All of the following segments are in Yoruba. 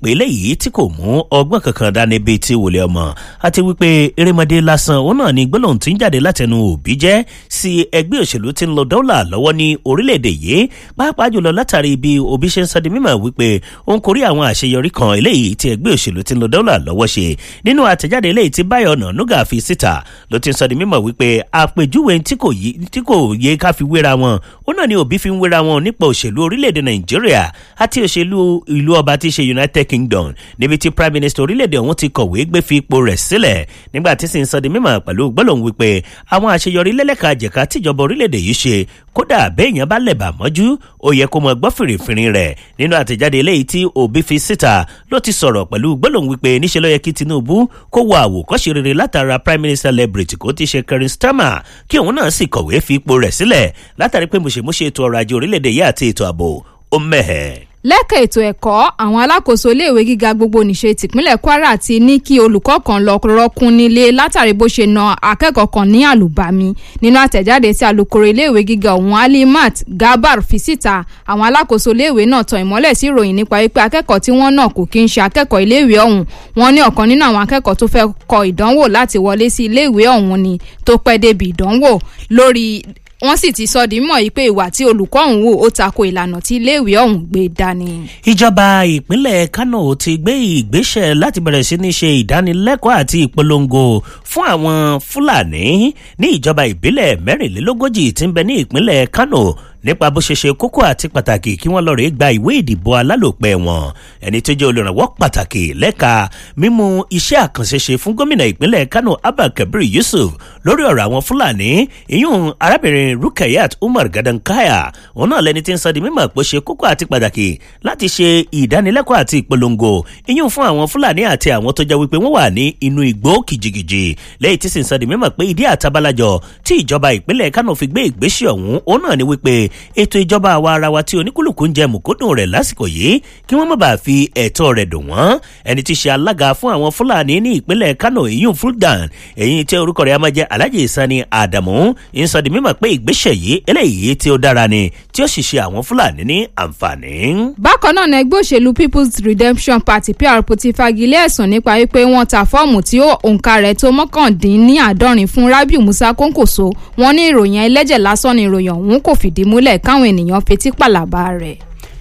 pé léyìí tí kò mú ọgbọ́n kankan dání bíi ti wòlé ọmọ àti wípé erémọdé lásán òun náà ni gbólóhùn tí ń jáde látẹnu òbí jẹ́ sí ẹgbẹ́ òṣèlú tí ń lọ dọ́là lọ́wọ́ ní orílẹ̀-èdè yìí pàápàá jùlọ látàrí bí òbí ṣe ń sọ di mímọ̀ wípé òun kò rí àwọn àṣeyọrí kan eléyìí tí ẹgbẹ́ òṣèlú tí ń lọ dọ́là lọ́wọ́ ṣe nínú àtẹ̀jáde eléyìí tí báyọ̀ ọ̀nà nuga fi síta ló ti ń sọ di mímọ̀ wípé àpèjúwe tí kò yẹ ká fi wéra wọn òun náà ni òbí fi ń wéra wọn nípa òṣèlú orílẹ̀-èdè nàìjíríà àti òṣèlú ìlú ọba tí í ṣe united kingdom níbi tí prime minister orílẹ̀-èdè ọ̀hún ti kọ̀wé gbé fi ipò rẹ̀ sílẹ̀ nígbà tí sì ń sọ di mímọ̀ pẹ̀lú gbólóhùn wípé àwọn àṣeyọrí lẹ́lẹ́ka àjẹká tíjọba orílẹ̀-èdè yìí ṣe kódà béèyàn bá lẹ̀ bà mọ́jú ó yẹ kó mọ gbọ́ fìrìfìrì rẹ̀ nínú àtẹ̀jáde eléyìí tí òbí fi síta ló ti sọ̀rọ̀ pẹ̀lú gbólóhùn wípé níṣẹ́ ló yẹ kí tinubu kó wọ àwòkọ́ṣe rere látara prime minister lebrity kó ti ṣe kẹrin starmer kí òun náà sì kọ̀wé fi ipò rẹ̀ sílẹ̀ látàrí pé mùṣemúṣe ètò ọrọ̀ ajé orílẹ̀-èdè yìí àti ètò ààbò ó mẹ́hẹ̀ẹ́ lẹ́ka ètò ẹ̀kọ́ àwọn alákòóso iléèwé gíga gbogbo nìṣe tìpínlẹ̀ kwara ti ní kí olùkọ́ kan lọ rọ́kùn nílé látàrí bó ṣe na akẹ́kọ̀ọ́ kan ní àlùbami nínú àtẹ̀jáde tí alūkkóró iléèwé gíga ọ̀hún alimat gabar fi síta àwọn alákòóso iléèwé náà tan ìmọ́lẹ̀ sí ìròyìn nípa wípé akẹ́kọ̀ọ́ tí wọ́n náà kò kí ń ṣe akẹ́kọ̀ọ́ iléèwé ọ̀hún wọn ní ọ̀kan nínú àwọn akẹ́kọ̀ọ́ tó fẹ́ kọ ìdánwò láti wọlé sí iléèwé ọ̀hún ni tó pẹ́ débi ìdánwò lórí wọ́n sì ti sọ di mọ̀ yìí pé ìwà tí olùkọ́ ọ̀hún wò ó tako ìlànà tí iléèwé ọ̀hún gbé dání. ìjọba ìpínlẹ̀ kano ti gbé ìgbésẹ̀ láti bẹ̀rẹ̀ sí ní ṣe ìdánilẹ́kọ̀ọ́ àti ìpolongo fún àwọn fúlàní ní ìjọba ìbílẹ̀ mẹ́rìnlélógójì tí ń bẹ ní ìpínlẹ̀ kano nípa bó ṣe ṣe kókó àti pàtàkì kí wọ́n lọ rèé gba ìwé ìdìbò alálòpẹ́ wọn ẹni tó jẹ́ olùrànwọ́ pàtàkì lẹ́ka mímú iṣẹ́ àkànṣe ṣe fún gómìnà ìpínlẹ̀ kano abba kabir yusuf lórí ọ̀rọ̀ àwọn fúlàní ìyún arábìnrin rukayat umar gadankaya òun náà lẹni tí ń sọ di mímọ̀ pé ṣe kókó àti pàtàkì láti ṣe ìdánilẹ́kọ̀ọ́ àti ìpolongo ìyún fún àwọn fúlàní àti àwọn tó jẹ́ wípé wọ́n wà ní inú igbó kìjìkìjì lẹ́yìn tí sì ń sọ di mímọ̀ pé ìdí àtabalàjọ tí ìjọba ìpínlẹ̀ kano fi gbé ìgbésẹ̀ ọ̀hún òun náà ni wípé ètò ìjọba àwa ara wa tí oníkúlùkù ń jẹ mùkúndùn rẹ̀ lásìkò yìí kí wọ́n má bàa fi ẹ̀tọ́ rẹ̀ dùn wọ́n ẹni tí ṣe alága fún àwọn fúlàní ní ìpínlẹ̀ kano ìyún fuldan èyí tí orúkọ rẹ̀ á máa jẹ́ alhaji sani adamu ń sọ di mímọ̀ pé ìgbésẹ̀ yìí eléyìí tí ó dára ni tí ó sì ṣe àwọn fúlàní ní àǹfààní. bákan náà ni ẹgbẹ́ òṣèlú people's redemption party prp ti fagilé ẹ̀sùn nípa wípé wọ́n ta fọ́ọ̀mù tí òǹkà rẹ̀ tó mọ́kàndínláàádọ́rin fún rabiu musa kónkòso wọn ní ìròyìn ẹlẹ́jẹ̀ lásán ni ìròyìn ọ̀hún kò fìdí múlẹ̀ káwọn ènìyàn fetí pàlàbà rẹ̀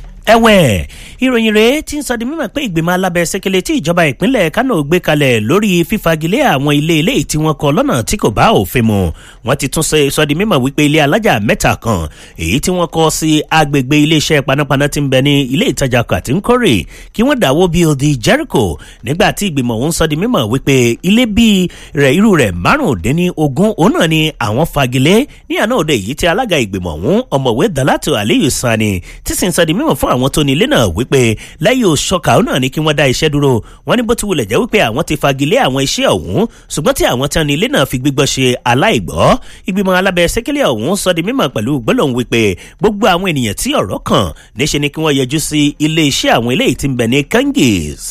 ẹ̀wẹ̀ ìròyìn rèé tí ń sọ di mímọ̀ pé ìgbìmọ̀ alábẹ́sẹ̀kẹlẹ̀ tí ìjọba ìpínlẹ̀ kánò gbé kalẹ̀ lórí fífagilé àwọn ilé ilé tí wọ́n kọ́ lọ́nà tí kò bá òfin mu wọ́n ti tún sọ di mímọ̀ wípé ilé alájà mẹ́ta kan èyí tí wọ́n kọ́ sí agbègbè iléeṣẹ́ panápaná tí ń bẹ ní ilé ìtajà kàtínkórè kí wọ́n dáwọ́ bí odi jericho nígbà tí ìgbìmọ̀ ọ̀hún sọ di mímọ̀ wípé ilé bíi rẹ̀ irú rẹ̀ márùndínlógún òun náà ni àwọn fagilé ní àná òde yìí tí alága ìgbìmọ̀ ọ̀hún ọ̀mọ̀wé dalatu aliyu sani tí sì ń sọ di mímọ̀ fún àwọn tó ní ilé náà wípé lẹ́yìn òṣọ́ka náà ni kí wọ́n dá iṣẹ́ dúró wọ́n ní bó ti wulẹ̀ jẹ́ wípé àwọn ti fagilé àwọn iṣẹ́ ọ̀hún ṣùgbọ́n tí àwọn tán ní ilé náà fi gbígbọ́ ṣe aláìgbọ́ ìgbìmọ̀ alábẹ́ sẹ́kẹ́lẹ́ ọ̀hún sọ di mímọ̀ pẹ̀lú gbólóhùn wípé gbogbo àwọn ènìyàn tí ọ̀rọ̀ kàn níṣe ni kí wọ́n yẹjú sí ilé iṣẹ́ àwọn eléyìí tí ń bẹ ní kangis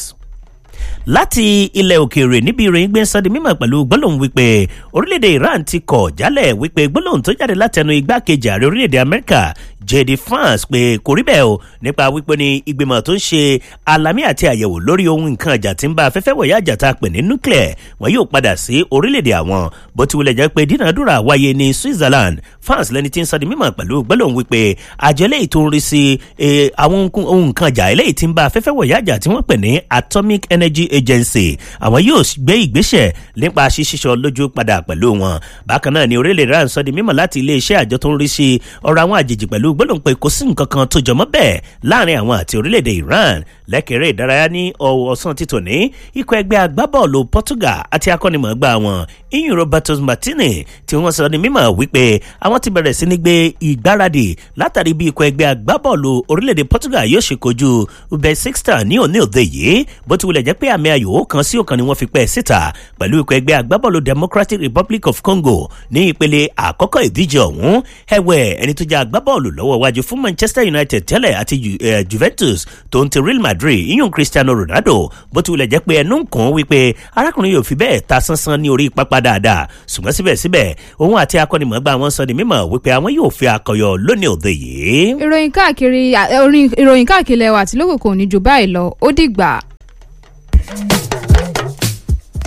láti ilẹ̀ òkèèrè níbi ìròyìn gbé sọ́di mímọ̀ pẹ̀lú gbólóhùn wípé orílẹ̀-èdè iran ti kọ̀ jálẹ̀ wípé gbólóhùn tó jáde látẹnu igbákejì ààrẹ orílẹ̀-èdè amẹ́ríkà jd france pé kò rí bẹ́ẹ̀ o nípa wípé ní ìgbìmọ̀ tó ń ṣe alamí àti àyẹ̀wò lórí ohun nǹkan àjà tí ń bá afẹ́fẹ́ wọ̀nyí àjà tá a pè ní nuclear wọn yóò padà sí orílẹ̀-èdè àwọn bó ti wulẹ̀ jẹ́ pé dínàdúrà wáyé ní switzerland france lẹni tí ń sọ́di mímọ̀ pẹ̀lú gbólóhùn wípé àjọ eléyìí tó ń rí sí àwọn ohun nǹkan àjà eléyìí tí ń bá afẹ́fẹ́ wọ̀nyí àjà tí wọ́n pè ní atomic energy agency àwọn yóò gbé ìgbésẹ̀ nípa ṣíṣíṣọ lójú padà pẹ̀lú wọn bákan náà ni orílẹ̀ iran sọ di mímọ̀ láti iléeṣẹ́ àjọ tó ń rí sí ọ̀rọ̀ àwọn àjèjì pẹ̀lú gbólóhùn pé kò sí nǹkan kan tó jọmọ́ bẹ́ẹ̀ láàrin àwọn àti orílẹ̀-èdè iran lẹ́kẹ̀rẹ́ ìdárayá ní ọ̀sán títò ní ikọ̀ ẹgbẹ́ agbábọ́ọ̀lù portugal àti akọ́nimọ̀ọ́gbà wọn iyun roberto martinez tí wọ́n sọ ní mímọ̀ wípé àwọn ti bẹ̀rẹ̀ sí ní gbé ìgbáradì látàrí bí ikọ̀ ẹgbẹ́ agbábọ́ọ̀lù orílẹ̀-èdè portugal yóò ṣe kojú uzbekistan ní òní òde yìí bó ti wulẹ̀ jẹ́ pé àmì ayò kan sí ọ̀kan ni wọ́n fi pẹ́ síta pẹ̀lú ikọ̀ ẹgbẹ́ agbábọ́ọ̀lù democratic republic of congo ní ìpele àkọ́kọ́ ìdíje ọ̀hún ẹ̀wẹ̀ ẹni tó jẹ́ agbábọ́ọ̀lù lọ́wọ́ wájú fún manchester united tẹ́lẹ̀ àti uh, juventus tó ń ti real madrid iyún cristiano ronaldo bó ti wulẹ̀ jẹ́ pé ẹnu ń kàn wípé arákùnrin yóò fi bẹ́ẹ̀ ta sánsán ní orí pápá dáadáa ṣùgbọ́n síbẹ̀síbẹ̀ òun àti akọ́nimọ̀ọ́gbà wọn sọ ní mímọ̀ wípé àwọn yóò fi akọyọ lónìí òde yìí. ìròyìn káàkiri ìròyìn káàkiri ẹwà tí lókòkò ní jù báyìí lọ ó dìgbà.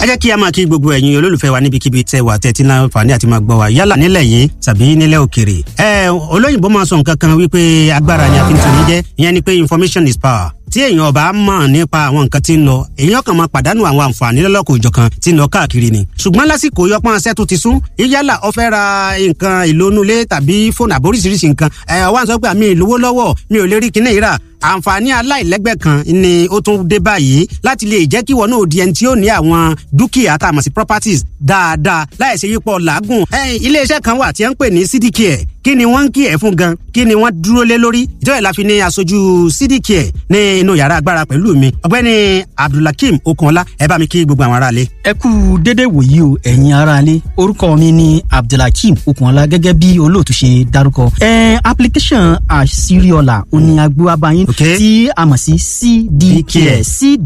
ẹ jẹ́ kí a máa kí gbogbo ẹ̀yin olólùfẹ́ wa níbikíbi tẹ́ wà tẹ́tí náà fàní àti máa gbọ́ wa yálà nílẹ̀ yìí tàbí nílẹ̀ òkèrè. ẹ olóyìnbó máa sọ nǹkan kan wípé agbára ni a fi ń tuni jẹ́ ìyẹn ni pé information is power tí èèyàn ọba mọ̀ nípa àwọn nǹkan tí ń lọ èèyàn kan máa pàdánù àwọn àǹfààní lọ́lọ́kọ̀ òjọ̀kan tí ń lọ káàkiri ni. ṣùgbọ́n lásìkò yọpọ́n aṣẹ́ tó ti sún yálà ó fẹ́ ra nǹkan ìlónúlé tàbí fóònù àbóríṣiríṣi nǹkan ẹ̀ wá ń sọ pé àmì ìlówó lọ́wọ́ mi ò lè rí kinní ìrà àǹfààní aláìlẹ́gbẹ́ kan ni ó tún dé báyìí láti lè jẹ́ kí wọn náà di ẹni tí ó ní àwọn dúkìá tá a mọ̀ sí properties dáadáa láì ṣe yípo làágùn. iléeṣẹ́ kan wà tí wọ́n ń pè ní cdcare kí ni wọ́n ń kí ẹ̀ fún gan kí ni wọ́n dúró lé lórí ìjọba ìlà fi ní aṣojú cdcare ní inú yàrá agbára pẹ̀lú mi ọ̀gbẹ́ni abdulhakeem okunọlá ẹ bá mi kí gbogbo àwọn aráalé. ẹ kú dédé wòyí o ẹ̀yin aráalé orúkọ mi ni abdulhakeem okunọlá gẹ́gẹ́ bí olóòtú ṣe dárúkọ. ẹ application àṣírí-ọ̀la òní agbóhábáyín Okay. tí a mọ̀ sí cdcare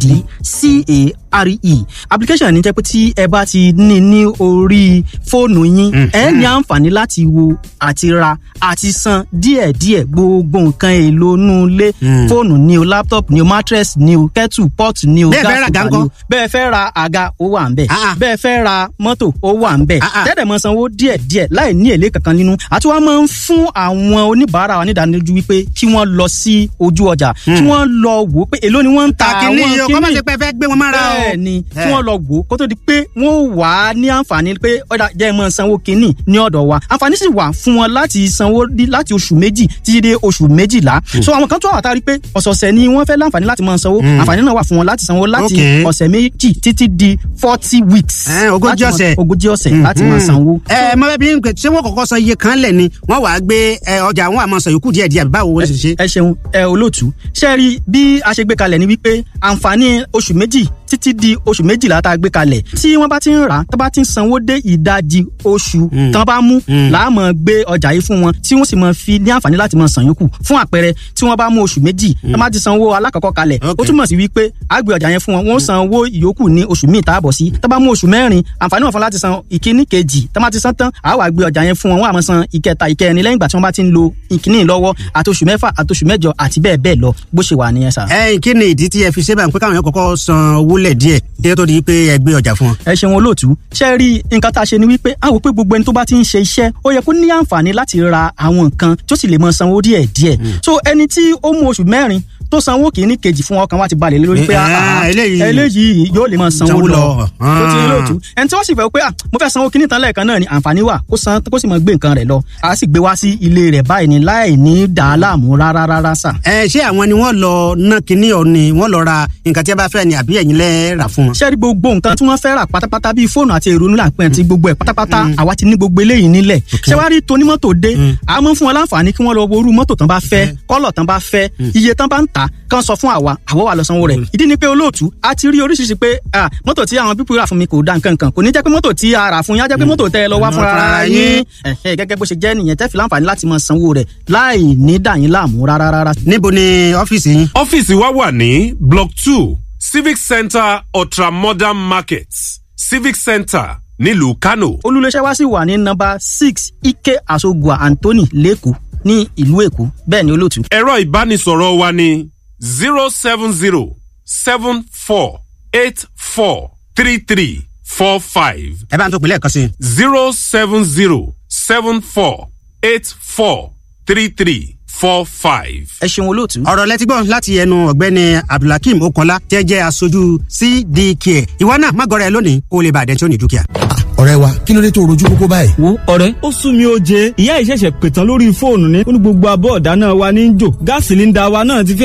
cdcare application ní jẹ́ pé tí ẹ bá ti ní ní orí fóònù yín ẹ ní àǹfààní láti wo àti ra àti san díẹ̀díẹ̀ gbogbo nǹkan èlò inú ilé fóònù ni o laptop ni o mattress ni o kettle pot ni o Bẹ́ẹ̀ fẹ́ ra gas àga cooker ni o ńkọ́? bẹ́ẹ̀ fẹ́ ra àga ó wà ń bẹ̀ Ah, ah. bẹ́ẹ̀ fẹ́ ra mọ́tò ó wà ń bẹ̀ Ah, ah. tẹ́lẹ̀ mọ́ sanwó díẹ̀díẹ̀ láì ní èlé kankan nínú àti wọ́n máa ń fún àwọn oníbàárà wa nídánilójú wípé kí wọ́n lọ sí ojú ọjà kí wọ́n lọ wò ó pé èló ni wọ́n ń ta kàkínní àwọn yìí o kọ́ máa ṣe pé ẹ fẹ́ gbé wọn mára o. bẹ́ẹ̀ ni Eh. kí wọ́n lọ wò ó kó tó di pé wọ́n wà á ní àǹfààní pé ọ̀dà jẹ́ mọ́ sanwó kínní ní ọ̀dọ̀ wa àǹfààní sì wà fún wọn láti sanwó dí- láti oṣù méjì títí dé oṣù méjìlá so àwọn kan tó wà tá a rí pé ọ̀sọ̀ọ̀sẹ̀ ni wọ́n fẹ́ láǹfààní láti máa sanwó àǹfààní náà wà fún wọn láti sanwó láti Okay. ọ̀sẹ̀ méjì títí di forty weeks Eh, ogójì láti máa- ọ̀sẹ̀. ogójì ọ̀sẹ̀ láti máa sanwó. ẹ mọ bẹẹ bí n pè ṣé wọn kọ́kọ́ sọ iye kan lẹ ni wọn wàá gbé ẹ, ọjà àwọn àmọ sọ yòókù díẹ̀ díẹ̀ báwo wọn ṣe ṣe. ẹ ṣeun ẹ olóòtú ṣe rí bí a ṣe gbé kalẹ̀ ni wípé àǹfààní oṣù méjì títí di oṣù méjìlá tá a gbé kalẹ̀ tí wọ́n bá ti ń rà á tó bá ti ń sanwó dé ìdajì oṣù tán bá mú láàmú gbé ọjà yìí fún wọn tí wọ́n sì máa fi ní àǹfààní láti máa san yòókù fún àpẹẹrẹ tí wọ́n bá mú oṣù méjì tó bá ti sanwó alákọ̀ọ́kọ́ kalẹ̀ ó Okay. túmọ̀ sí wípé a gbé ọjà yẹn fún wọn wọ́n san owó ìyókù ní oṣù míì táàbọ̀ sí tó bá mú oṣù mẹ́rin àǹfààní wọn fún láti san ìkíní kejì tó bá ti san tán àá wá gbé ọjà yẹn fún wọn wọ́n á máa san ìkẹta ìkẹrin lẹ́yìn ìgbà tí wọ́n bá ti ń lo ìkíní lọ́wọ́ àti oṣù mẹ́fà àti oṣù mẹ́jọ àti bẹ́ẹ̀ bẹ́ẹ̀ lọ bó ṣe wà nìyẹn sà. ẹ kí ni ìdí tí ẹ fi ṣe báyìí pé káwọn yẹn kọ́kọ́ san owó lẹ díẹ̀ kí ẹ tó di pé ẹ gbé ọjà fún wọn. ẹ ṣeun olóòtú ṣe rí nǹkan tá a ṣe ni wípé a wò pé gbogbo ẹni tó bá ti ń ṣe iṣẹ́ ó yẹ kó ní àǹfààní láti ra àwọn nǹkan tó sì lè mọ sanwó díẹ̀ díẹ̀ so ẹni tí ó mú oṣù mẹ́rin tó sanwó kìíní kejì fún ọkàn wa ti balẹ̀ lé lórí pé Eh, ah, ah, eléyìí- eléyìí yóò lè mọ sanwó Sanwó lọ lọ. tó ti rí lóòtú ẹni tí wọ́n sì fẹ́ pé ah, mo fẹ́ sanwó kìíní tán lẹ́ẹ̀kan náà ni àǹfààní wà kó san kó sì mọ gbé nǹkan rẹ̀ lọ a sì gbé wá sí ilé rẹ̀ báyìí ni láì ní dàá láàmú rárá rárá sà. ẹ ṣé àwọn ni wọn lọ ná kinní ọ ni wọn lọ ra nǹkan tí a bá fẹ́ ni àbí ẹ̀yin lẹ rà fún wọn. ṣé rí gbogbo nǹkan tí wọ́n fẹ́ rà pátápátá bíi fóònù àti ìrònú làpẹ́ àti gbogbo ẹ̀ pátápátá àwa ti ní gbogbo eléyìí nílẹ̀ ṣé wàá rí tonímọ́tò dé a mọ̀ fún wọn láǹfààní kí wọ́n lọ wo irú mọ́tò tán bá fẹ́ kọ́lọ̀ tán bá fẹ́ iye tán bá ń tà kán sọ fún àwa àwọ̀ wà lọ sanwó rẹ̀ ìdí ni pé olóòtú a ti rí oríṣiríṣi pé ah, mọ́tò tí àwọn pípọ̀ rà fún mi kò da nǹkan kan kò ní jẹ́ pé mọ́tò tí a rà fún yín á jẹ́ pé mọ́tò tẹ́ ẹ lọ wá fúnra ara yín Ẹ̀hẹ́, gẹ́gẹ́ bó ṣe jẹ́ nìyẹn tẹ́ fi láǹfààní láti máa sanwó rẹ̀ láì ní dà yín láàmú rárá rárá níbo ni ọ́fíìsì yín. ọ́fíìsì wa wà ní block two civic centre ultramodern market civic centre nílùú kano. olùléṣẹ́ wa sì wà ní nọ́mbà six ike asogua anthony lẹ́kọ̀ọ́ ní ìlú èkó bẹ́ẹ̀ ni olóòtú. ẹ̀rọ ìbánisọ̀rọ̀ wa ní zero seven zero seven four eight four three three four five ẹ bá ń tó pinlẹ̀ kan sí i. zero seven zero seven four eight four three three four five. ẹ ṣeun olóòtú. ọ̀rọ̀ lẹ́tí gbọ́ láti ẹnu ọ̀gbẹ́ni abdulhakeem okola tẹ́ jẹ́ aṣojú cdk ìwọ náà má gọrẹ lónìí kó o lè bàdẹ́ tí ó ní dúkìá. ọ̀rẹ́ wa kí ló dé tó rojú kókó báyìí. wo ọ̀rẹ́ ó sún mi ó jẹ ìyá ìṣẹ̀ṣẹ̀ pètàn lórí fóònù ni ó ní gbogbo abọ́ ọ̀dá náà wa ní í jò gáàsì líńdà wa náà ti fẹ́